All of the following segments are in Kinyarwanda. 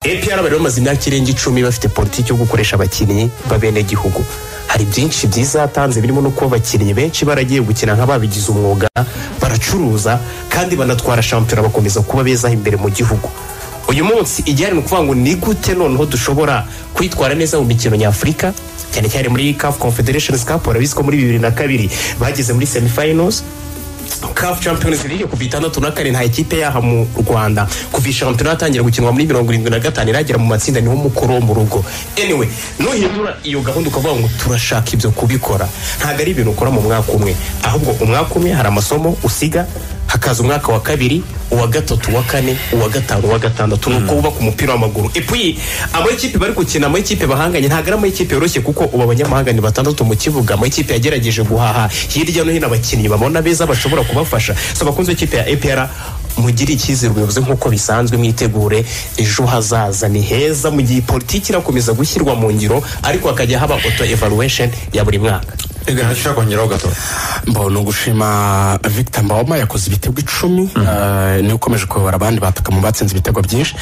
APR bari bamaze imyaka irenga icumi bafite politiki yo gukoresha abakinnyi b'abenegihugu hari byinshi byiza yatanze birimo no kuba abakinnyi benshi baragiye gukina nk'ababigize umwuga baracuruza kandi banatwara shampiyona bakomeza kuba beza imbere mu gihugu uyu munsi igihari ni ukuvuga ngo ni gute noneho dushobora kwitwara neza mu mikino nyafurika cyane cyane muri CAF Confederation Cup warabizi ko muri bibiri na kabiri bageze muri semifinals CAF Champions League kuva itandatu na kane nta ikipe yaha mu Rwanda kuva shampiyona yatangira gukinwa muri mirongo irindwi na gatanu iragera mu matsinda niho mukuru wo mu rugo anyway nuhindura iyo gahunda ukavuga ngo turashaka ibyo kubikora ntabwo ari ibintu ukora mu mwaka umwe ahubwo umwaka umwe hari amasomo usiga hakaza umwaka wa kabiri uwa gatatu uwa kane uwa gatanu uwa gatandatu ni uko wubaka umupira w'amaguru epuyi amakipe bari gukina amakipe bahanganye ntabwo ari amakipe yoroshye kuko ubu abanyamahanga ni batandatu mu kibuga amakipe yagerageje guhaha hirya no hino abakinnyi babona beza bashobora kubafasha so bakunze ikipe ya epr mugire icyizere ubuyobozi nk'uko bisanzwe mwitegure ejo hazaza ni heza mu gihe politiki irakomeza gushyirwa mu ngiro ariko hakajya haba auto evaluation ya buri mwaka reka ntashobora kongeraho gato mbona ugushima victor mbawoma yakoze ibitego icumi eh, niwe ukomeje kuyobora abandi bataka mu batsinze ibitego byinshi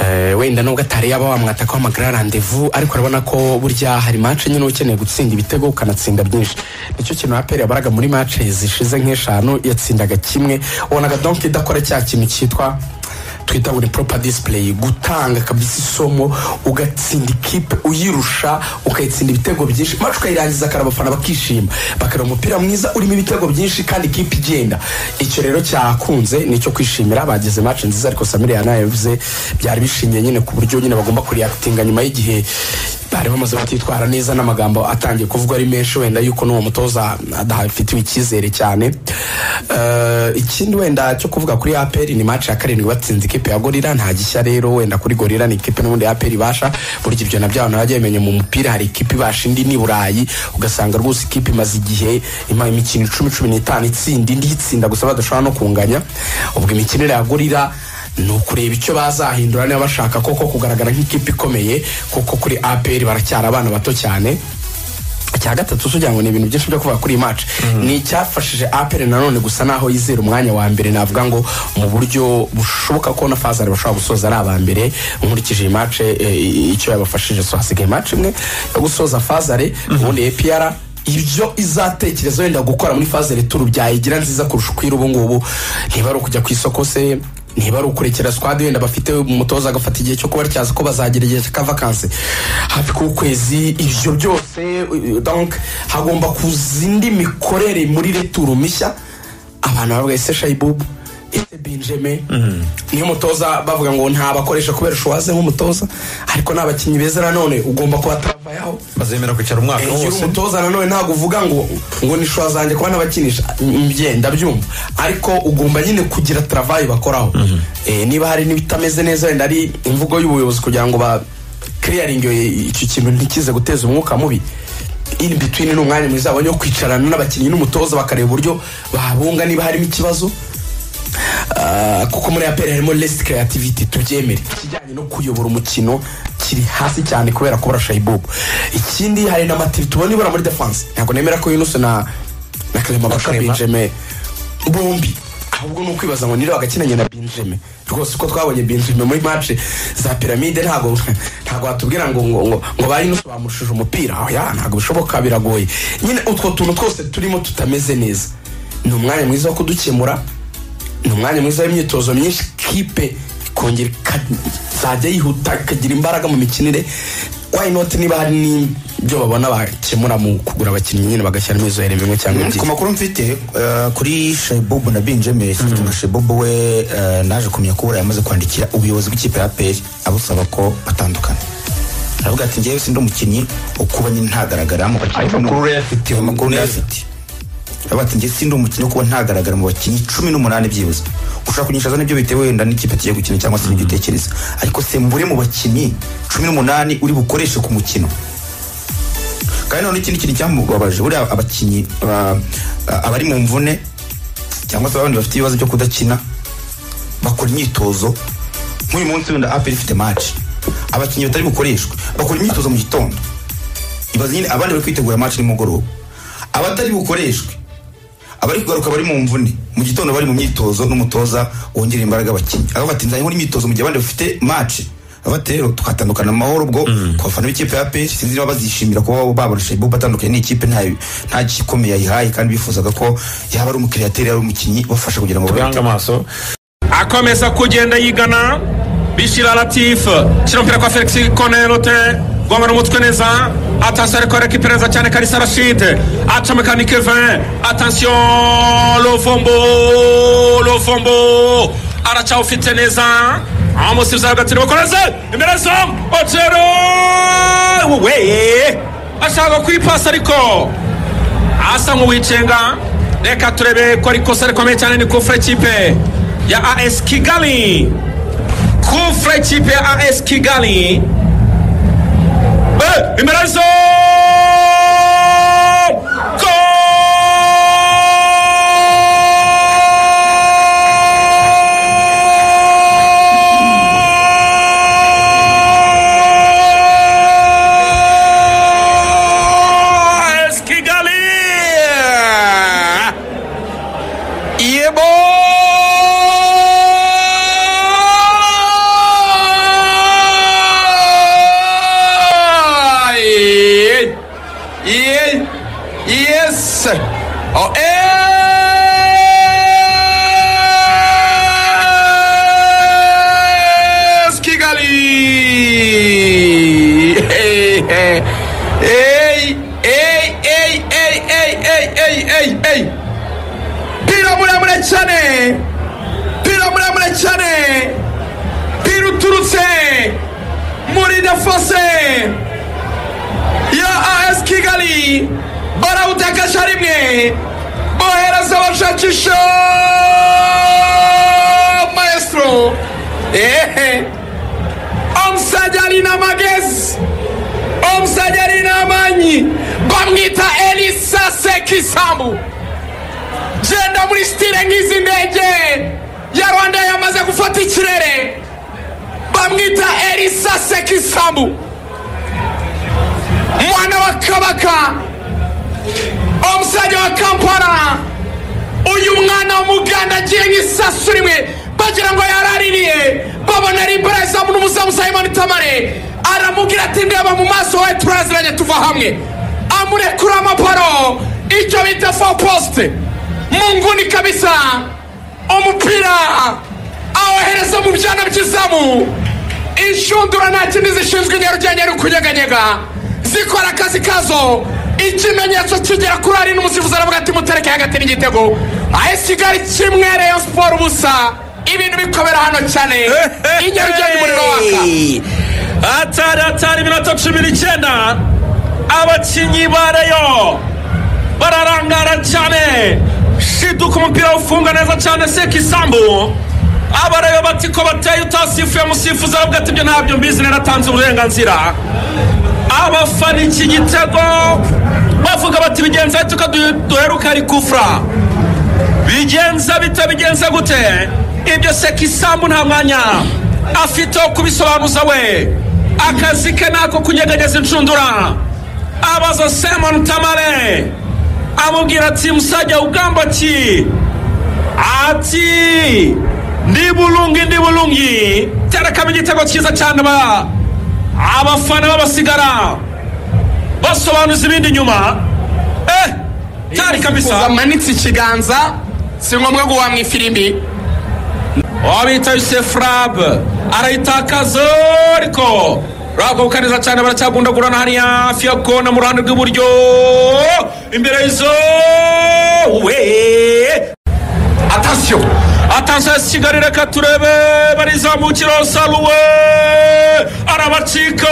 Eh, wenda nubwo atari yaba wamwataka w'amagara randevu ariko urabona ko burya hari match nyine uba ukeneye gutsinda ibitego ukanatsinda byinshi nicyo kintu aperi yabaraga muri match zishize nk'eshanu yatsindaga kimwe ubonaga donk idakora cya kintu cyitwa twita ngo ni proper display gutanga kabisa isomo ugatsinda ikipe uyirusha ukayitsinda ibitego byinshi mace ukayirangiza kare abafana bakishima bakareba umupira mwiza urimo ibitego byinshi kandi ikipe igenda icyo rero cyakunze ni icyo kwishimira bagize mace nziza ariko samiri yanayavuze byari bishimiye nyine ku buryo nyine bagomba kuriyakitinga nyuma y'igihe bari bamaze batitwara neza n'amagambo atangiye kuvugwa ari menshi wenda yuko n'uwo mutoza adafitiwe icyizere cyane Eh, ikindi wenda cyo kuvuga kuri aperi ni match ya karindwi batsinze ikipe ya gorira nta gishya rero wenda kuri gorira ni ikipe n'ubundi aperi ibasha burya ibyo nabyo abantu bajya bimenya mu mupira hari ikipe ibasha indi ni burayi ugasanga rwose ikipe imaze igihe ima imikino icumi cumi n'itanu itsinda indi itsinda gusa badashobora no kunganya ubwo imikinire ya gorira ni ukureba icyo bazahindura niba bashaka koko kugaragara nk'ikipe ikomeye kuko kuri apr baracyari abana bato cyane icya gatatu tugira ngo ni ibintu byinshi byo kuvuga kuri iyi match ni icyafashije apr nanone gusa naho yizera umwanya wa mbere navuga ngo mu buryo bushoboka ko na fazari bashobora gusoza ari aba mbere nkurikije iyi match eh, icyo yabafashije so hasigaye match imwe yo gusoza fazari ubundi apr ibyo izatekereza wenda gukora muri faze returu byayigira nziza kurusha uko iri ubu ngubu niba ari ukujya ku isoko se niba ari ukurekera squad wenda bafite umutoza agafata igihe cyo kuba batyaza ko bazagira igihe cya vakansi hafi k'ukwezi ibyo byose uh, donc hagomba kuza indi mikorere muri returu mishya abantu bavuga ese shayibubu ese benjamin niyo mutoza bavuga ngo ntabakoresha kubera ushuwaze nk'umutoza ariko n'abakinnyi beza nanone ugomba kubataravayaho bazemera kwicara umwaka iyo uri wose umutoza nanone ntabwo uvuga ngo ngo ni shuwa zanjye kuba nabakinisha mbye ndabyumva ariko ugomba nyine kugira travayi bakoraho Eh, niba hari n'ibitameze neza wenda ari imvugo y'ubuyobozi kugira ngo ba clearing icyo kintu ntikize guteza umwuka mubi in between ni umwanya mwiza wabonye wo kwicarana n'abakinnyi n'umutoza bakareba uburyo babunga niba harimo ikibazo Ah, kuko muri aperi harimo lesi kreativiti tubyemere ikijyanye no kuyobora umukino kiri hasi cyane kubera kubura shayibubu ikindi hari na matiri tubona ibura muri defanse ntabwo nemera ko yunusu na na karema baka benjame bombi ahubwo ni ukwibaza ngo niba bagakinanye na benjame rwose uko twabonye benjame muri mace za piramide ntabwo ntabwo watubwira ngo ngo ngo ngo ba yunusu bamushije umupira oya ntabwo bishoboka biragoye nyine utwo tuntu twose turimo tutameze neza ni umwanya mwiza wo kudukemura ni umwanya mwiza w'imyitozo myinshi kipe ikongera ikazajya yihuta ikagira imbaraga mu mikinire why not niba hari n'ibyo babona bakemura mu kugura abakinnyi nyine bagashyiramo izo here bimwe cyangwa ku ebyiri makuru mfite eh, kuri shebubu na benjamin na shebubu we eh, naje kumenya kubura yamaze kwandikira ubuyobozi bw'ikipe ya aperi abusaba ko batandukana aravuga ati ngewe sindi umukinnyi ukuba nyine ntagaragara mu bakinnyi amakuru rero afite ayo makuru niyo afite aravuga ati ngewe sindi umukinnyi wo kuba ntagaragara mu bakinnyi cumi n'umunani byibuze ushobora kunyishaza nibyo bitewe wenda n'ikipe tugiye gukina cyangwa se n'ibyo utekereza ariko sembure mu bakinnyi cumi n'umunani uri bukoreshe ku mukino kandi noneho ikindi kintu cyamubabaje buriya abakinnyi ba- a- abari mu mvune cyangwa se abandi bafite ibibazo byo kudakina bakora imyitozo nk'uyu munsi wenda aperi ifite match abakinnyi batari bukoreshwe bakora imyitozo mu gitondo ibaze nyine abandi bari kwitegura match nimugoroba abatari bukoreshwe abari kugaruka bari mu mvune mu gitondo bari mu myitozo n'umutoza wongerera imbaraga abakinnyi aho bati nzanye nkora imyitozo mu gihe abandi bafite match bati rero twatandukana mu mahoro ubwo ku bafana b'ikipe ya pesi sinzi niba bazishimira kuba babarusha ibuba atandukanye n'ikipe ntayo nta gikomeye yayihaye kandi bifuzaga ko yaba ari umukiriya yaba ari umukinnyi ubafasha kugira ngo Ganga amaso akomeza kugenda yigana bishyira latifu shyira umupira kwa felix konerote gomara umutwe neza atasiyo ariko rekipera neza cyane karisa rashide acomeka ni kevin atasiyo lovombo lovombo aracyawufite neza amusifuza hagati bakoreze imbere zamu otero we ashaka kwipasa ariko asa nk'uwicenga reka turebe ko ari ikosa rikomeye cyane ni kufure kipe ya as kigali kufure kipe ya as kigali Eh, imbere zo AS Kigali! Yebo! Ye- ye- Yes! Oh, AS Kigali! Hey, hey, hey, hey, hey, hey, hey, hey, hey, hey! pira muremure cyane pira muremure cyane pira uturutse muri defose ya as kigali barawutekesha rimwe bohereza abashakisha maestro ehe omusajja alina amagezi omusajja alina amaanyi bamwita elisa sekisambu genda muri sitire nk'izi ndege ya rwanda yamaze gufata ikirere bamwita elisa sekisambu mwana wa kabaka omusajja wa kampala uyu mwana w'umuganda agiye nk'isasu rimwe bagira ngo yaraririye babona ari imbaraga zamu n'umuzamu simon tamare aramubwira ati ndeba mu maso we turaziranye tuva hamwe amurekura amaparo icyo bita fo posite mu nguni kabisa umupira awohereza mu byana by'izamu inshundura nta kindi zishinzwe nyarugenge ari ukunyeganyega zikora akazi kazo ikimenyetso kigera kuri ari n'umusifuzi aravuga ati mutereke hagati n'igitego aho kigali kimwe reyo siporo ubusa ibintu bikomera hano cyane inyarugenge umuriro waka atari atari iminota cumi n'icyenda abakinnyi ba reyo bararangara cyane shiduka umupira ufunga neza cyane sekisambu abareba bati ko bateye utasifuye musifuzi aravuga ati ibyo ntabyo mbizi naratanze uburenganzira abafana iki gitego bavuga bati bigenze bite ko du- duheruka ari kufura bigenza bite bigenze gute ibyo sekisambu nta mwanya afite wo kubisobanuza we akazi ke ni ako kunyeganyeza inshundura abaza simon tamare amubwira ati musajya ugamba ki ati ndi bulungi ndi bulungi terekamo igitego cyiza cyane ba abafana babasigara basobanuza ibindi nyuma eh cyari kabisa amanitse ikiganza si ngombwa guhamwa ifirimbi wabita yusefu rabu arayitakaza ariko ragobuka neza cyane baracyagundagurana hariya hafi ya kona mu ruhande rw'iburyo imbere y'izo we atasiyo atasiyo ya kigali reka turebe barizamukira saruwe arabacika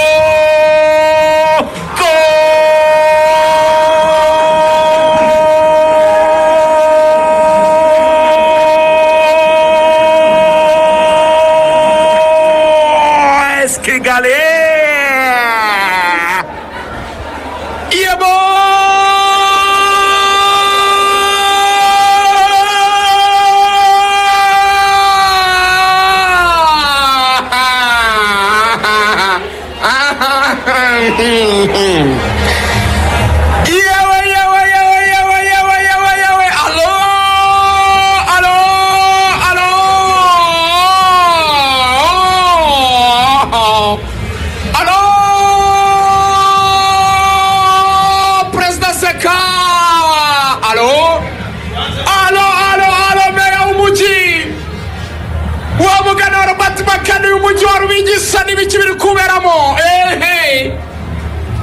Go! Es Kigali! Yewe, yewe, yewe, yewe, yewe, yewe, yewe. Alo, alo, alo. ibyo wari ubigisha n'ibiki biri kuberamo ehe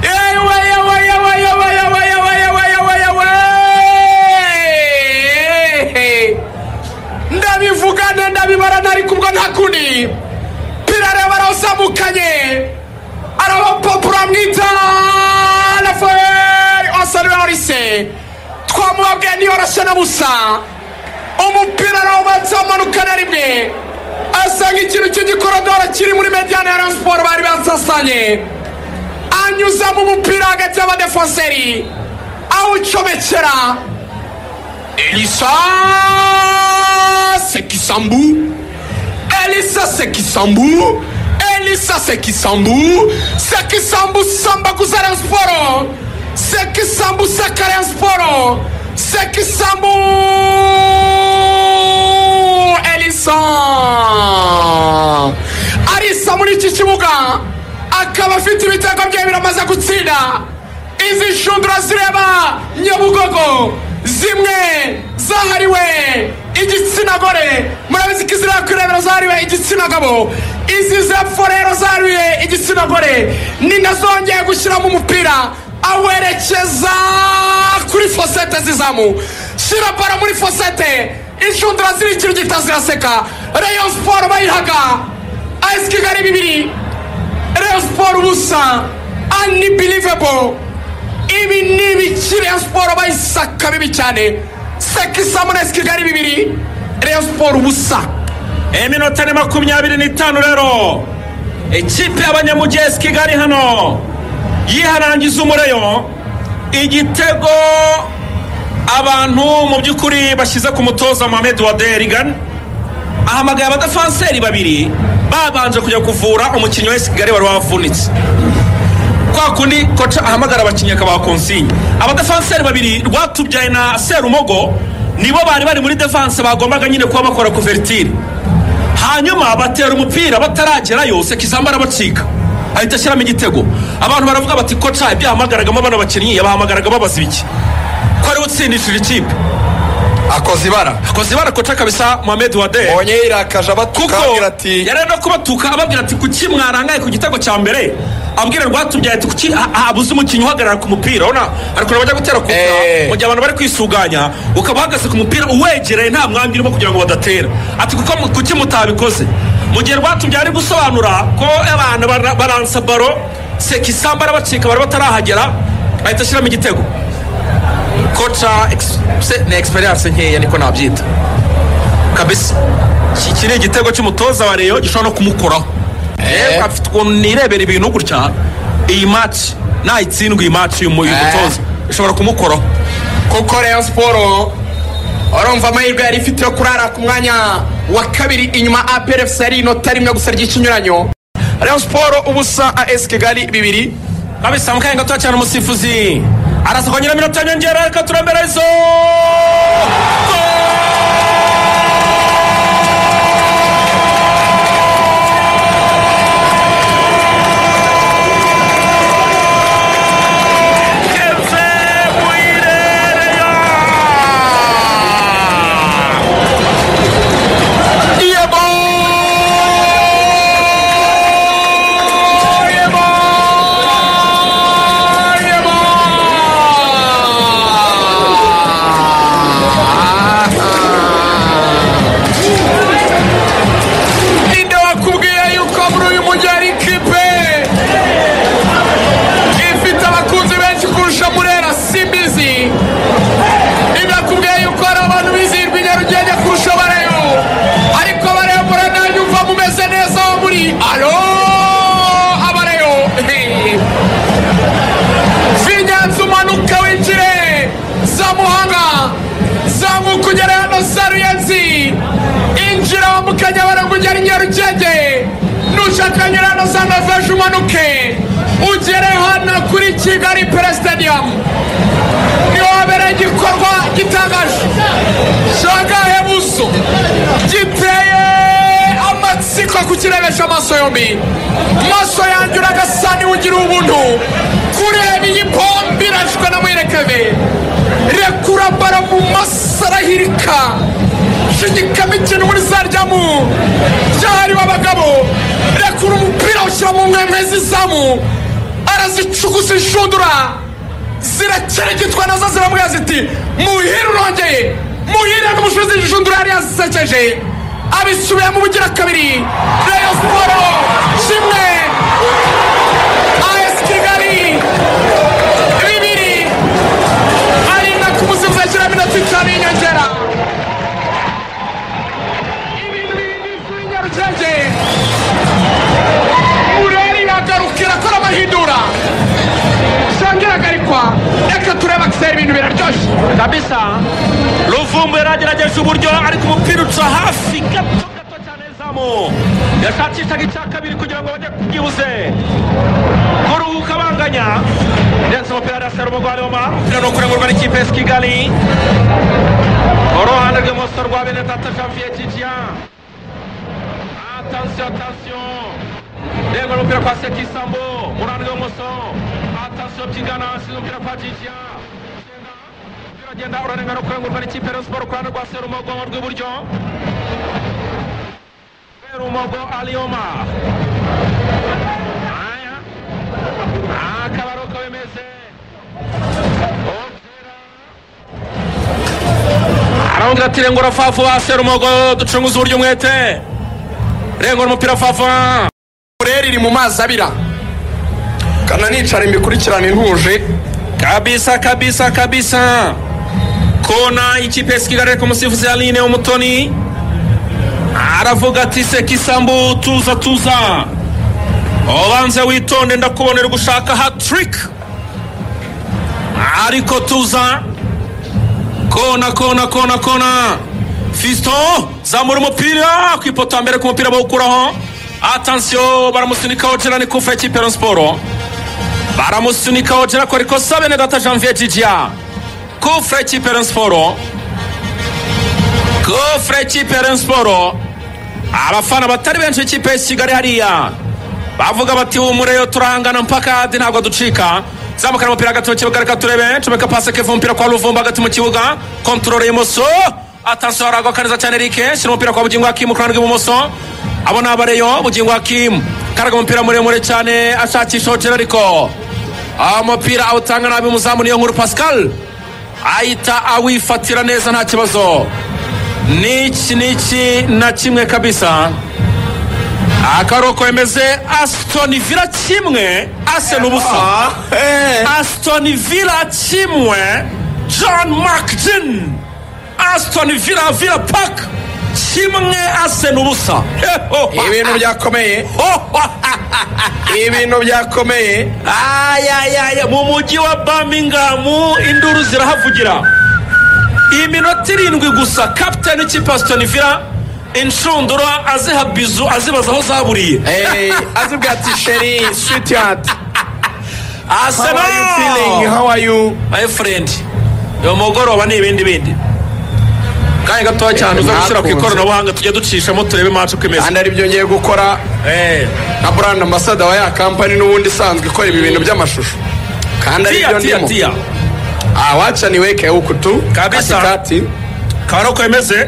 yewe yewe yewe yewe yewe yewe yewe yewe yewe Ehe. ndabivugana ndabibarana ariko ubwo nta kundi pirareba arazamukanye arabapapuro amwita rafael osanuwarise twamubabwiye ntiyoroshe na busa umupira arawubatse amanukana rimwe asanga ikintu cy'igikorodoro kiri muri mediyane ya ransiporo bari basasanye anyuzamo umupira hagati y'abadefonseri awucomekera elisa sekisambu elisa sekisambu elisa sekisambu sekisambu samba kuzara sporo sekisambu sakara sporo sekisambu elisa arisa muri iki kibuga akaba afite ibitego bye biramaze gutsinda izi shundura zireba nyabugogo zimwe zahariwe igitsina gore murabizi ko izira kurebera zahariwe igitsina gabo izi zepfo rero zahariwe igitsina gore ni nazongeye gushyiramo umupira awerekeza kuri fosete zizamu shyira bara muri fosete inshundura ziri ikintu gita ziraseka rayon siporo bayihaga ayisi kigali bibiri rayon siporo ubusa anibirivebo ibi ni ibikiri ya siporo bayisaka bibi cyane sekisamu na kigali bibiri reyo siporo ubusa iminota ni makumyabiri n'itanu rero ikipe y'abanyamugesi kigali hano yiharangiza umurayo igitego abantu mu by'ukuri bashyize ku mutoza mohamed waderigan ahamagaye abadafanseri babiri babanje kujya kuvura umukinnyi wese kigali wari wavunitse kwa kundi koca ahamagara abakinnyi akabaha konsinye abadafanseri babiri rwatubyaye na serumogo nibo bari bari muri defanse bagombaga nyine kuba bakora kuvertire hanyuma batera umupira bataragerayo sekizamba arabacika ahita ashyiramo igitego abantu baravuga bati koca ibyo yahamagaragamo bano bakinnyi yabahamagaragamo abazi biki ko ariwe utsindishije ikipe akoze ibara akoze ibara koca kabisa mohamed waderi mbonye yirakaje abatuka kuko ababwira ati yari ari no kubatuka ababwira ati kuki mwarangaye ku gitego cya mbere abwira rwatubyaye ati kuki ha- habuze umukinnyi uhagarara ku mupira urabona hari ukuntu bajya gutera ku Eh. mu gihe abantu bari kwisuganya ukaba uhagaze ku mupira uwegereye nta mwambi urimo kugira ngo badatera ati kuko mu- kuki mutabikoze mu gihe rwatubyaye ari gusobanura ko abantu bara- baransa baro sekisamba arabacika bari batarahagera ahita ashyiramo igitego koca ex- se- ni egisperiyanse nkeya niko nabyita kabisa iki iki ni igitego cy'umutoza wa reyo gishobora no kumukoraho yewe afite ukuntu nirebera ibintu gutya iyi maci nayitsindwa iyi maci uyu mu- uyu Eh. mutoza ishobora kumukoraho kuko reyo siporo urumva amahirwe yari ifite yo kurara ku mwanya wa kabiri inyuma aperefusi yari inota rimwe gusa ry'ikinyuranyo reyo siporo ubusa as kigali bibiri kabisa mukanya gatoya cyane umusifuzi arasa kongera iminota nyongera reka turambere izo ninde wakubwiye yuko muri uyu mujyi hari ikipe ifite abakunzi benshi kurusha murera simbizi ninde wakubwiye yuko hari abantu bizihirwa i nyarugenge kurusha bareyo ariko bareyo murananyu uva mumeze neza aho muri alo abareyo vinyanza umanuka winjire za muhanga zamuka ugere hano za ruyenzi injira wambukanye abantu ugera i nyarugenge nushaka nyura hano za noveje umanuke ugere hano kuri kigali peresitadiyamu niho habereye igikorwa gitangaje shangahe buso giteye amatsiko kukirebesha amaso yombi maso yanjye uragasa niwe ugira ubuntu kureba iyi pombi irashwe na muyerekebe rekura bara mu masarahirika gushidikamo ikintu muri saryamu ryahariwe abagabo rekura umupira awushyira mu mwemwe z'izamu arazicuguza inshundura zirakeregitwa nazo ziramubwira ziti muhire urongeye muhire n'umucuruzi inshundura yari yazisekeje abisubiramo ubugira kabiri reyo siporo kimwe as kigali bibiri arinda kumusifuza ashyiramo inota itanu y'inyongera ibintu bindi by'inyarucenge mureri yagarukira akora amahindura shangiragarikwa reka turebe akisera ibintu biraryoshye kabisa ruvumbuye yagerageje uburyo ariko umupira uca hafi gato gato cyane zamu yashakishaga icya kabiri kugira ngo bajye kubyibuze kuruhuka banganya ndetse umupira yari asera umugwari w'ama umupira ni ukurengurwa n'ikipe ya kigali uruhande rw'imoso rwa bene tata janvier kijya atansiyo atansiyo ndego n'umupira kwa sekisambo mu ruhande rw'imoso atansiyo byigana hasi umupira kwa jijya uragenda urarengana ukurengurwa n'ikipe ya siporo ku ruhande rwa serumogo rw'iburyo serumogo aliyoma aya akaba ari uko bimeze arambwira ati rengura favuba serumogo ducunguze uburyo umwete rengura umupira favuba mureri iri mu mazi abira kana nicara imikurikirane ntuje kabisa kabisa kabisa kona ikipe ya kigali ariko umusifuzi aline umutoni aravuga ati sekisambu tuza tuza ubanze witonde ndakubonera gushaka hatrick ariko tuza kona kona kona kona fiston zamura umupira ku ipoto ya mbere ku mupira bawukuraho atansiyo baramusunikaho gerani kufa ikipe ya siporo baramusunikaho jera ko ariko sabe ne data janvier jijiya kufre kipe ya siporo kufre kipe ya siporo abafana batari benshi b'ikipe ya kigali hariya bavuga bati ubu mureyo turahangana mpaka hadi ntabwo ducika zamukana umupira hagati mu kibuga reka turebe comeka pasi keva umupira kwa ruvumba hagati mu kibuga kontorore y'imoso atansiyo haragwa kaneza cyane rike shyira umupira kwa bugingo hakimu ku ruhande rw'ibumoso abo ni abareyo bugingo hakimu karaga umupira muremure cyane ashakisha hoteli ariko umupira awutanga nabi umuzamu niyo nkuru pascal ahita awifatira neza nta kibazo niki niki na kimwe kabisa akaruhuko bimeze asitoni vila kimwe ase n'ubusa asitoni vila kimwe john makjin asitoni vila vila paka kimwe ase n'ubusa ibintu byakomeye ibintu byakomeye ayayaya mu mujyi wa birmingham induru zirahavugira iminota irindwi gusa kapitani w'ikipe asitoni vila inshundura aziha bizu azibaza aho zaburiye Eh, azibwira ati sheri switiyati asa naho how are you my friend uyu mugoroba ni ibindi bindi kanya gatoya cyane uza gushyira ku Nakunze. ikoranabuhanga tujya ducishamo turebe imanza uko imeze kandi ari byo ngiye gukora Eh, nka brand ambasada wa ya kampani n'ubundi isanzwe ikora ibi bintu by'amashusho kandi ari tiya byo tiya ndimo tiya awacaniwe kewukutu Kabisa. katikati akaba ari uko bimeze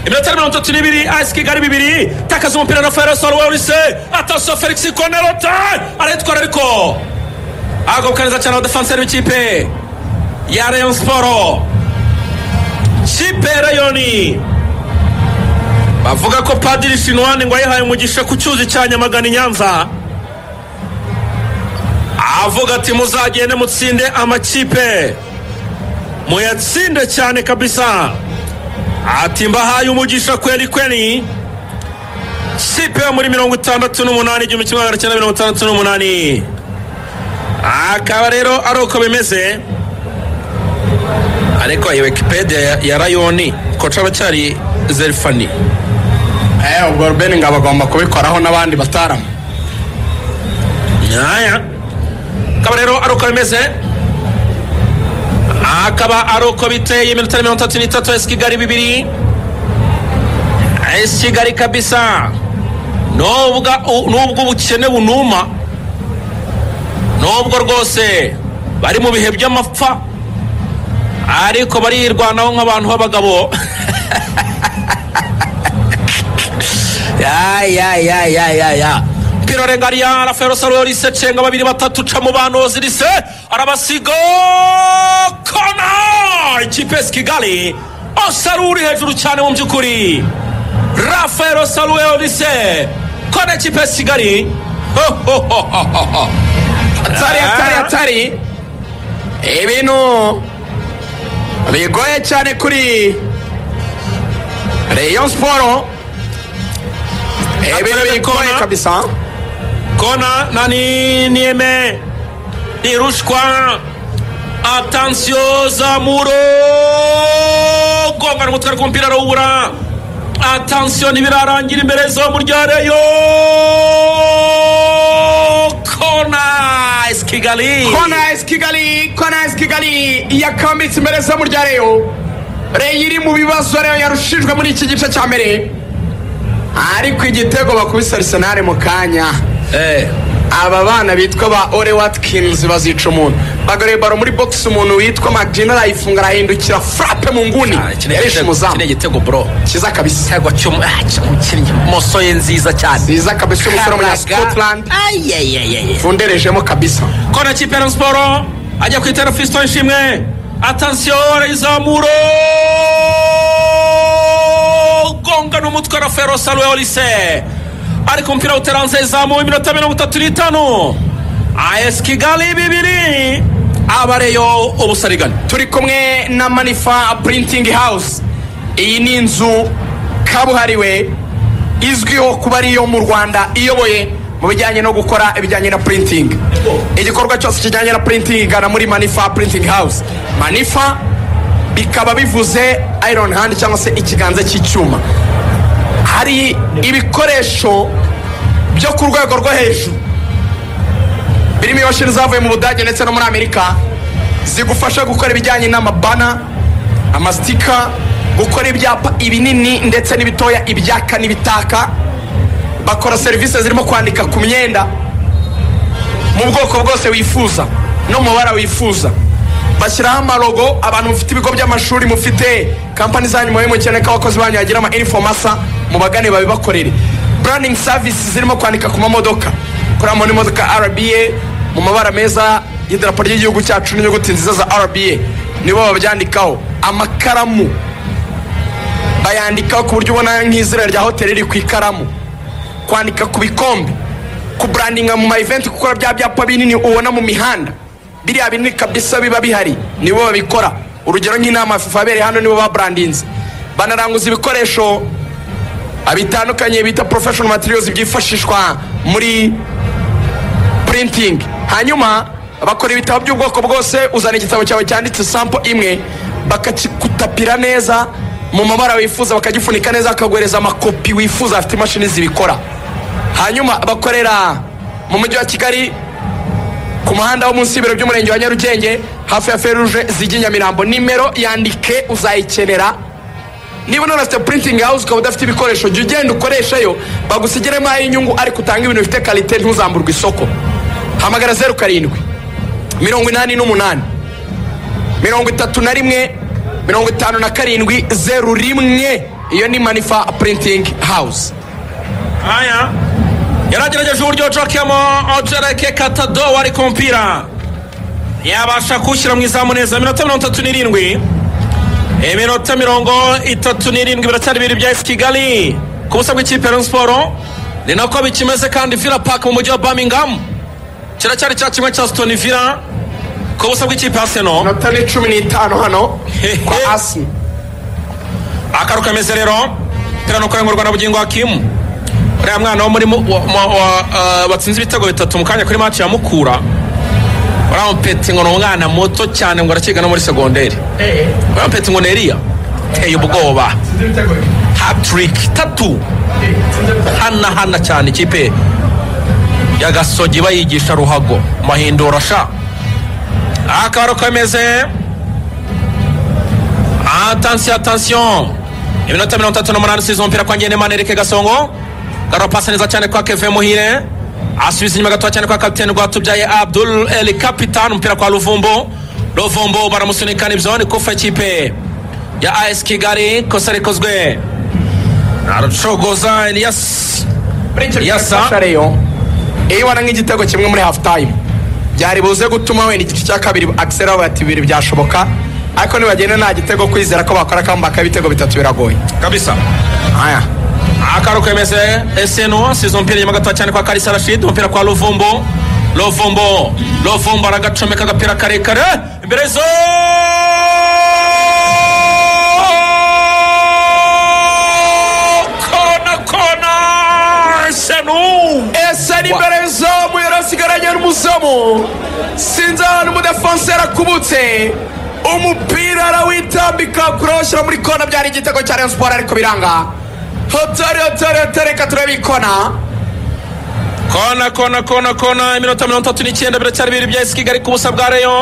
iminota mirongo itatu n'ibiri ayisi kigali bibiri takaza umupira na fayiro soro werise atasiyo felix konerota arayitwara ariko agaruka neza cyane abadefanseri b'ikipe ya rayon siporo kipe ya rayoni bavuga ko padiri sinuwani ngo yayihaye umugisha ku cyuzi cya nyamagana i nyanza avuga ati muzagende mutsinde amakipe muyatsinde cyane kabisa ati mbahaye umugisha kweli kweli kipe yo muri mirongo itandatu n'umunani igihumbi kimwe magana cyenda mirongo itandatu n'umunani akaba rero ari uko bimeze ariko iyi wikipedia ya- ya rayoni ko caba cyari zerifani eh ubwo rubeni ngo bagomba kubikoraho n'abandi batarama nyaya akaba rero ari uko bimeze akaba ari uko biteye iminota mirongo itatu n'itatu esi kigali bibiri esi kigali kabisa nubwo nubwo ubukene bunuma nubwo rwose bari mu bihe by'amapfa ariko barirwanaho nk'abantu b'abagabo ya ya ya ya ya ya piro rengaria rafael salio rise cenga babiri batatu ca mu banuzi rise arabasiga kona ikipe ya kigali osaru uri hejuru cyane mu by'ukuri rafael salio rise kona ikipe ya kigali ho ho ho ho ho ho atari atari atari ibintu bigoye cyane kuri reyo siporo ibintu bigoye Kona. kabisa kona nani nieme nirushwa atansiyo zamuro gongana umutwe ariko umupira arawubura atansiyo ntibirarangira imbere zo muryareyo kona esi kigali kona esi kigali kona esi kigali yakambitse imbere zo murya reyo reyo iri mu bibazo reyo yarushijwe muri iki gice cya mbere ariko igitego bakubise arisenali mu kanya Eh, aba bana bitwa ba ore watkins bazica umuntu bagareba baro muri box umuntu witwa magina arayifunga arahindukira frappe mu nguni ah, iki ni yarishe igitego- iki umuzamu ni igitego bro cyiza kabisa igitego cy'umu- ah, cy'umukinnyi moso ye nziza cyane cyiza kabisa umusore w'umunya Karaga. scotland Ay, ay, ay, ay, ay. funderejemo kabisa kora kipe ya siporo ajya kwitera fisito ishimwe atansiyo arayizamura gonga n'umutwe na fero salo ya olise ariko umupira uteranze zamuwe iminota mirongo itatu n'itanu ayesi kigali bibiri abareyo ubusarigane turi kumwe na manifa printing house iyi ni inzu kabuhariwe izwiho kuba ari iyo mu rwanda iyoboye mu bijyanye no gukora ibijyanye na printing igikorwa cyose kijyanye na printing igana muri manifa printing house manifa bikaba bivuze iron hand cyangwa se ikiganza cy'icyuma hari ibikoresho byo ku rwego rwo hejuru birimo imashini zavuye mu budage ndetse no muri amerika zigufasha gukora ibijyanye n'amabana amastika gukora ibyapa ibinini ndetse n'ibitoya ibyaka n'ibitaka bakora serivisi zirimo kwandika ku myenda mu bwoko bwose wifuza no mu mabara wifuza bashyiraho amarogo abantu mufite ibigo by'amashuri mufite kampani zanyu mubi mukene ko abakozi banyu bagira ama inifomu asa mubagane babibakorere branding service zirimo kwandika ku mamodoka kuramo n'imodoka rba mu mabara meza y'idarapo ry'igihugu cyacu n'inyuguti nziza za rba nibo babyandikaho amakaramu bayandikaho ku buryo ubona nk'izina rya hoteli riri ku ikaramu kwandika ku bikombe kuburandinga mu maiventi gukora bya byapa binini ubona mu mihanda biriya binini kabisa biba bihari nibo babikora urugero nk'inama ya fifa yabereye hano nibo baburandinze banaranguza ibikoresho bitandukanye bita professional materials byifashishwa muri printing hanyuma bakora ibitabo by'ubwoko bwose uzana igitabo cyawe cyanditse sampo imwe bakakigutapira neza mu mabara wifuza bakagifunika neza bakaguhereza amakopi wifuza afite imashini zibikora hanyuma bakorera mu mujyi wa kigali ku muhanda wo munsi y'ibiro by'umurenge wa nyarugenge hafi ya feruje zijya i nyamirambo nimero yandike uzayikenera niba none afite printing house ukaba udafite ibikoresho jya ugenda ukoreshayo bagusigiremo ay'inyungu ariko utanga ibintu bifite karite ntuzamburwe isoko hamagara zeru karindwi mirongo inani n'umunani mirongo itatu na rimwe mirongo itanu na karindwi zeru rimwe iyo ni manifa printing house haya yaragerageje uburyo jokemo ojereke katado wari ku mupira yabasha kuwushyira mu izamu neza minota mirongo itatu n'irindwi iminota mirongo itatu n'irindwi biracyari bibiri bya esi kigali ku busa bw'ikipe ya Rayon siporo ni nako bikimeze kandi vila park mu mujyi wa birmingham kiracyari cya kimwe cya sitoni vila ku busa bw'ikipe ya seno inota ni cumi n'itanu hano kwa asimi akaru kameze rero tera no kurengurwa na bugingo hakimu uriya mwana wo muri mu- wa- wa- wa- ah, batsinze ibitego bitatu mu kanya kuri maci ya mukura uriya mupeti ngo ni umwana muto cyane ngo arakiga no muri segonderi uriya mupeti ngo ni eriya teye ubwoba hatiriki tatu hanahana cyane ikipe ya gasogi bayigisha ruhago mahindura sha akaru kameze atansiyo atansiyo iminota mirongo itatu n'umunani usize umupira kwa ngendemana erike gasongo garopasa neza cyane kwa keve muhire asubiza inyuma gatoya cyane kwa kapiteni rwatubyaye abdul el capitan umupira kwa ruvumbo ruvumbo baramusunika nibyo ni kufa ikipe ya as kigali kosa rikozwe aracogoza eliyasi muri icyo gihe Yasa. yafasha reyo iyo ibona nk'igitego kimwe muri hafu tayimu byari buze gutuma wenda igice cya kabiri akisera bavuga ati bibiri byashoboka ariko nibagenda nta gitego kwizera ko bakora akamba k'ibitego bitatu biragoye kabisa aya akaro kemeze eseno sizo umupira inyuma gatoya cyane kwa karisa rashid umupira kwa lovombo lovombo lovombo aragacomeka agapira karekare imbere zo kona kona eseno ese ni imbere y'izamu yarasigaranye n'umuzamu sinzi ahantu umudefanse yarakubutse umupira arawitambika kuroshyira muri kona byari igitego cya rayon siporo ariko biranga hotari hotari hotari reka turebe ikona kona kona kona kona iminota mirongo itatu n'icyenda biracyari bibiri bya esiki Kigali ku busa bwa reyo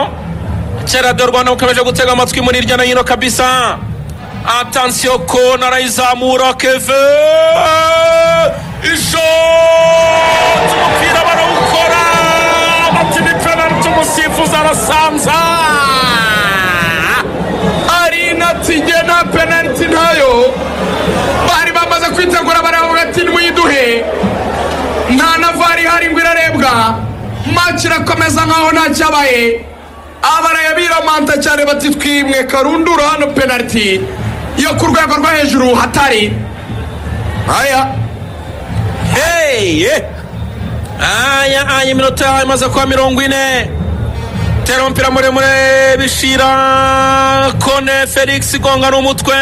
kera de rwanda bukomeje gutega amatwi muri hirya no hino kabisa atansiyo kona arayizamura keve ishoti umupira barawukora bati ni penaliti umusifuzi arasanza ari inatsige nta penaliti ntayo bari bamaze kwitegura baravuga ati ntiwiduhe nta na vari ihari ngo irarebwa maci irakomeza nkaho nta cyabaye abaraye biramanta cyane bati twimwe karundura hano penaliti yo ku rwego rwo hejuru hatari aya heye aya aya iminota imaze kuba mirongo ine tera umupira muremure bishira kone felix gonga n'umutwe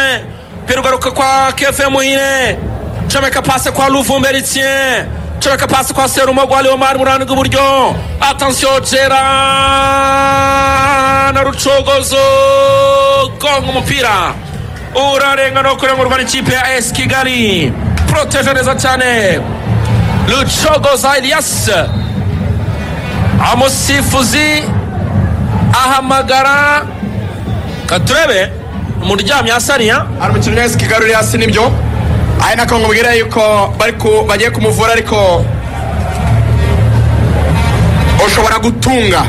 umupira ugaruka kwa kefe muhire comeka pase kwa luvumberitien comeka pase kwa serumogo leomar mu ruhande rw'iburyo atansiyo jera na rucogozo gonga umupira urarenga no kurengurwa n'ikipe ya esi kigali poroteje neza cyane rucogoza elias umusifuzi ahamagara katurebe umuntu uryamye asariya hari umukinnyi wese kigarurira hasi nibyo ari nako nkubwira yuko bari ku- bagiye kumuvura ariko ushobora gutunga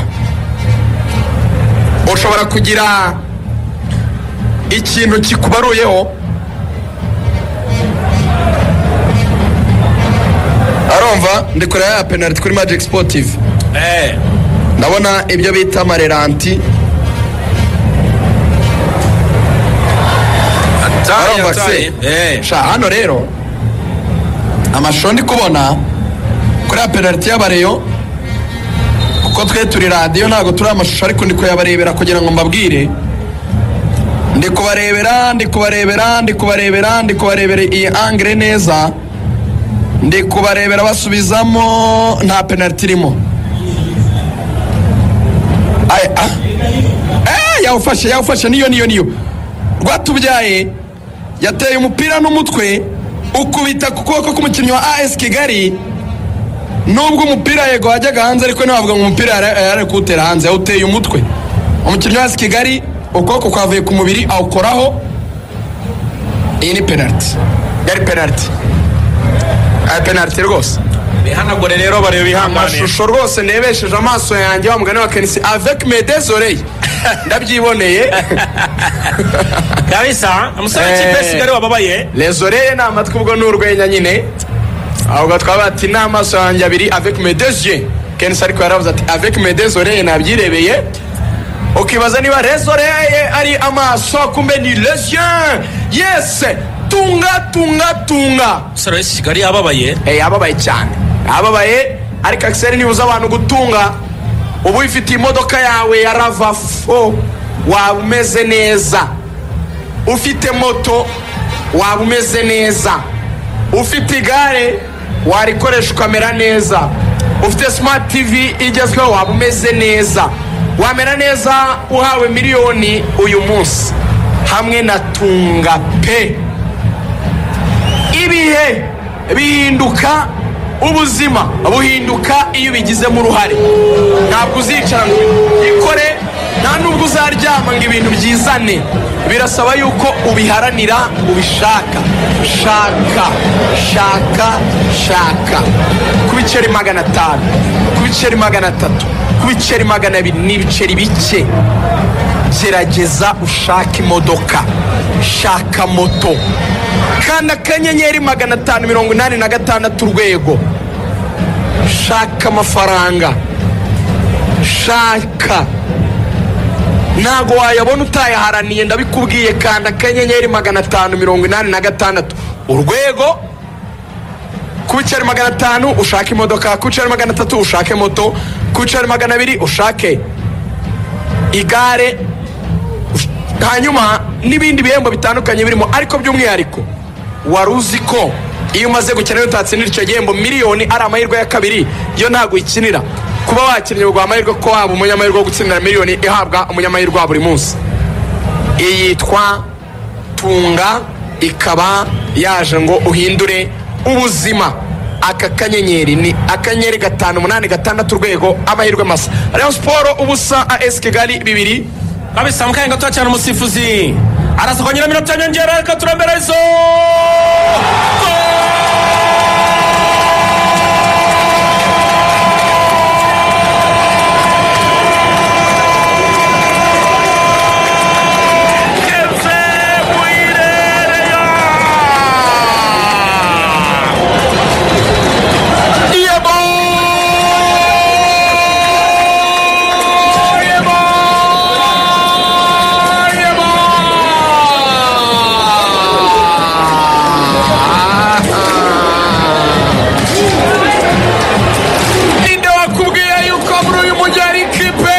ushobora kugira ikintu kikubaruyeho arumva ndi kureba ya penaliti kuri magic sportive ndabona ibyo bita amareranti arumva se sha hano rero amashusho ndi kubona kuri ya penaliti y'abareyo kuko twe turi radiyo ntabwo turi amashusho ariko ndi kuyabarebera kugira ngo mbabwire ndi kubarebera ndi kubarebera ndi kubarebera ndi kubarebera iyi angire neza ndi kubarebera basubizamo nta penaliti irimo Ay- ah. Eh, yawufashe yawufashe niyo niyo niyo rwatubyaye yateye umupira n'umutwe ukubita ku kuboko k'umukinnyi wa as kigali nubwo umupira yego wajyaga hanze ariko ntabwo ngo umupira yari yari ari kuwutera hanze yawuteye umutwe umukinnyi wa as kigali ukuboko kwavuye ku mubiri awukoraho iyi ni penaliti yari penaliti aya penaliti rwose bihanagure rero bareba bihanganiye amashusho rwose nebesheje amaso yanjye wa mugani wa kenisi avec mes deux oreilles ndabyiboneye kabisa umusore w'ikipe Eh. kigali wababaye les oreilles ni amatwi ubwo ni urwenya nyine ahubwo twaba ati ni amaso yanjye abiri avec mes deux yeux kenshi ariko yaravuze ati avec mes deux oreilles nabyirebeye ukibaza niba les oreilles ari amaso kumbe ni les yeux yes tunga tunga tunga umusore w'iki kigali yababaye Eh, ababaye cyane ababaye ariko akiseri nibuza abantu gutunga uba uyifitiye imodoka yawe ya rava fo waba umeze neza ufite moto waba umeze neza ufite igare warikoresha ukamera neza ufite smart tv igezweho waba umeze neza wamera neza uhawe miliyoni uyu munsi hamwe na tunga pe ibihe bihinduka ubuzima buhinduka iyo ubigizemo uruhare ntabwo uzicara ngo ikore nta nubwo uzaryama ngo ibintu byizane birasaba yuko ubiharanira ubishaka shaka shaka shaka ku biceri magana atanu ku biceri magana atatu ku biceri magana abiri ni ibiceri bike gerageza ushake imodoka shaka moto kanda akanyenyeri magana atanu mirongo inani na gatandatu urwego shaka amafaranga shaka ntago wayabona utayaharaniye ndabikubwiye kanda akanyenyeri magana atanu mirongo inani na gatandatu urwego ku biceri magana atanu ushake imodoka ku biceri magana atatu ushake moto ku biceri magana abiri ushake igare ush- hanyuma n'ibindi bihembo bitandukanye birimo ariko by'umwihariko wari uzi ko iyo umaze gukina utatsinira icyo gihembo miliyoni ari amahirwe ya kabiri yo ntabwo uyikinira kuba wakinnye biguha amahirwe ko waba umunyamahirwe wo gutsindira miliyoni ihabwa umunyamahirwe wa buri munsi iyitwa tunga ikaba yaje ngo uhindure ubuzima aka kanyenyeri ni akanyenyeri gatanu umunani gatandatu urwego amahirwe masa rayon siporo ubusa as kigali bibiri kabisa mukanya gato cyane umusifuzi arasokongera iminota nyongera reka turambere izo ninde wakubwiye yuko muri uyu mujyi hari ikipe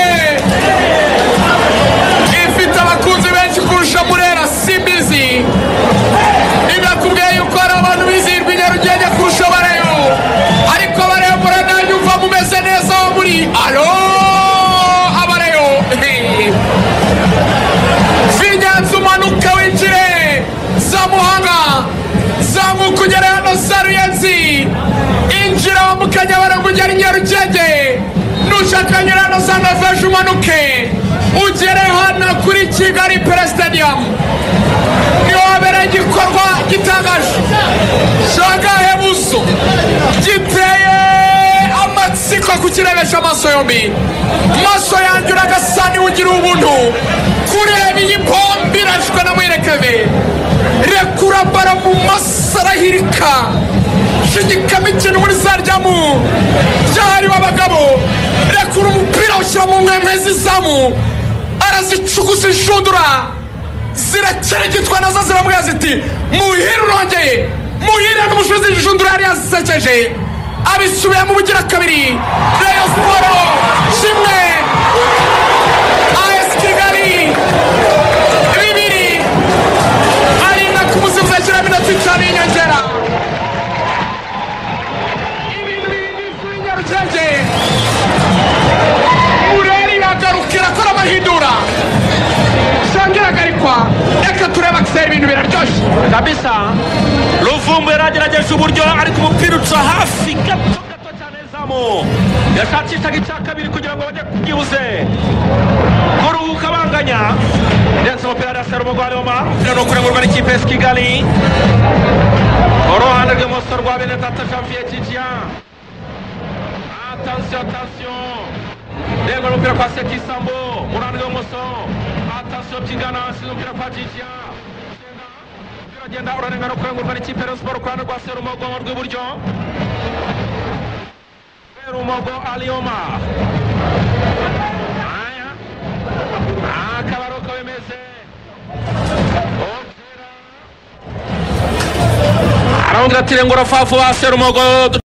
ifite abakunzi benshi kurusha murera simbizi ninde wakubwiye yuko hari abantu bizihirwa i nyarugenge kurusha bareyo ariko bareyo murera nanjye umva mumeze neza aho muri alo abareyo vinyanza umanuka winjire za muhanga zamuka ugere hano za ruyenzi injira wambukanya baragugera i nyarugenge nushaka nyura hano za noveje umanuke ugere hano kuri kigali peresitadiyamu niho habera igikorwa gitangaje shagahe buso giteye amatsiko kukirebesha amaso yombi maso yanjye uragasa niwe ugira ubuntu kureba iyi pombi irashwe na mwerekebe rekura bara mu maso arahirika shigikamo ikintu muri za ryamu ryahariwe abagabo rekura umupira awushyira mu nkwenkwe z'izamu arazicuguza inshundura zirakeregitwa nazo ziramubwira ziti muhire urongeye muhire n'umucuruzi y'injundura yari yasekeje abisubiyemo ubugira kabiri reyo siporo kimwe as kigali bibiri arinda kumusifuza ashyiraho iminota itanu y'inyongera ibintu bigize uw'inyarugenge mureri yagarukira akora amahindura shangiraga ihagarikwa reka turebe akiseri ibintu biraryoshye kabisa ruvumbu yaragerageje uburyo ariko umupira uca hafi gato gato cyane zamu yashakishaga icya kabiri kugira ngo bajye kubyibuze kuruhuka banganya ndetse umupira hariya sera umugwa nyuma umupira ni ukurengurwa n'ikipe ya kigali uruhande rw'imoso rwa bene tata janvier kijiya atansiyo atansiyo ndego n'umupira kwa sekisambo mu ruhande rw'imoso atansiyo by'ingana ashinzwe umupira kwa jijiya uragenda urarengana kurengurwa n'ikipe ya siporo ku ruhande rwa serumogo mu rw'iburyo serumogo aliyoma Aya. akaba ari uko bimeze Umupira. arawundi ati rengura fafu wa serumogo